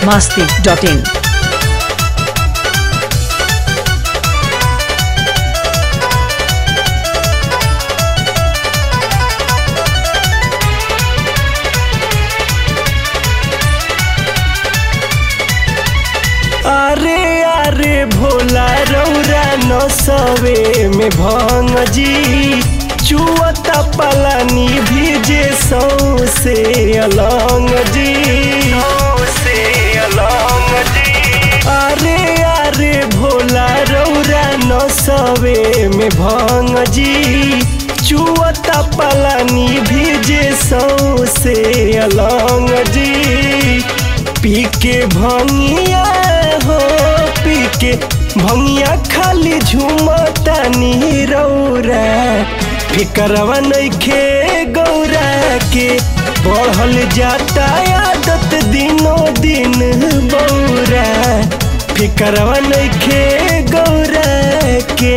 masti.in. अरे अरे भोला रौरा नसवे में भंग जी चुअता पलानी भीजे सौसे अलंग जी सौसे अलंग जी अरे अरे भोला रौरा नसवे में भंग जी चुअता पलानी भीजे सौसे अलंग जी पी के भंगिया हो पी के भंगिया खाली झूमता नी रौरा फिकरवा नइखे गौरा के बढ़ल जाता आदत दिनो दिन बौरा फिकरवा नइखे गौरा के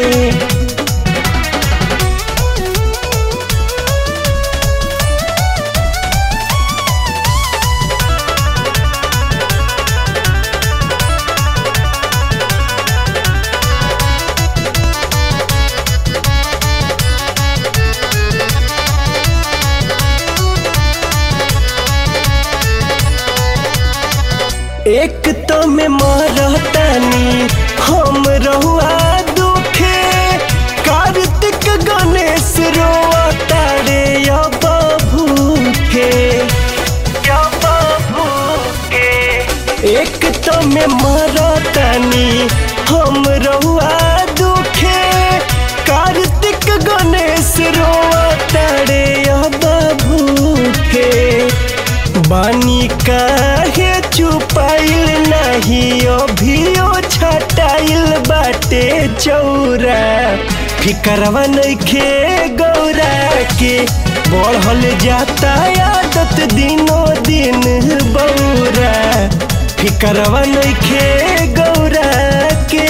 एक तो में मरतानी हम रहुआ दुखे कार्तिक गणेश रोआ तारे अब भूखे अब भूखे एक तो में मरतानी हम रहुआ दुखे कार्तिक गणेश रोआ तारे अब भूखे बानी काहे चुपाइल नहीं अभियो छटाइल बाटे चौरा फिकरवा नइखे गौरा के बढ़ल जाता आदत दिनो दिन बौरा फिकरवा नइखे गौरा के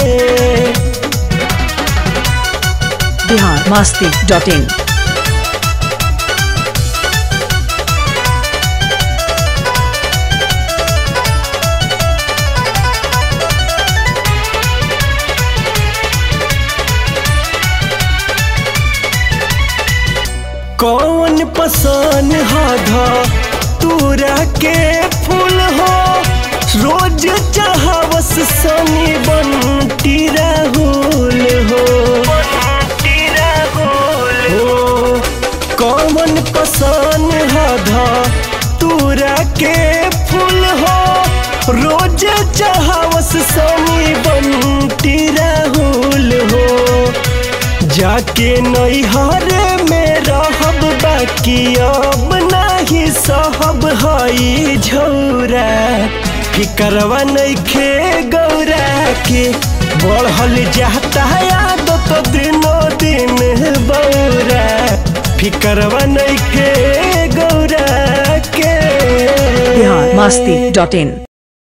Bihar masti.in. कौन पसंद हाधा तूरा के फूल हो रोज चाहवस सनी बंटी राहुल हो हो कौन पसंद हाधा तूरा के फूल हो रोज चाहवस सनी बंटी राहुल हो जाके नैहर में रहब बाकी अब नाही सहब हई झौरा फिकरवा नइखे गौरा के बढ़ल जाता आदत दिनो दिन बौरा फिकरवा नइखे गौरा के Bihar masti.in.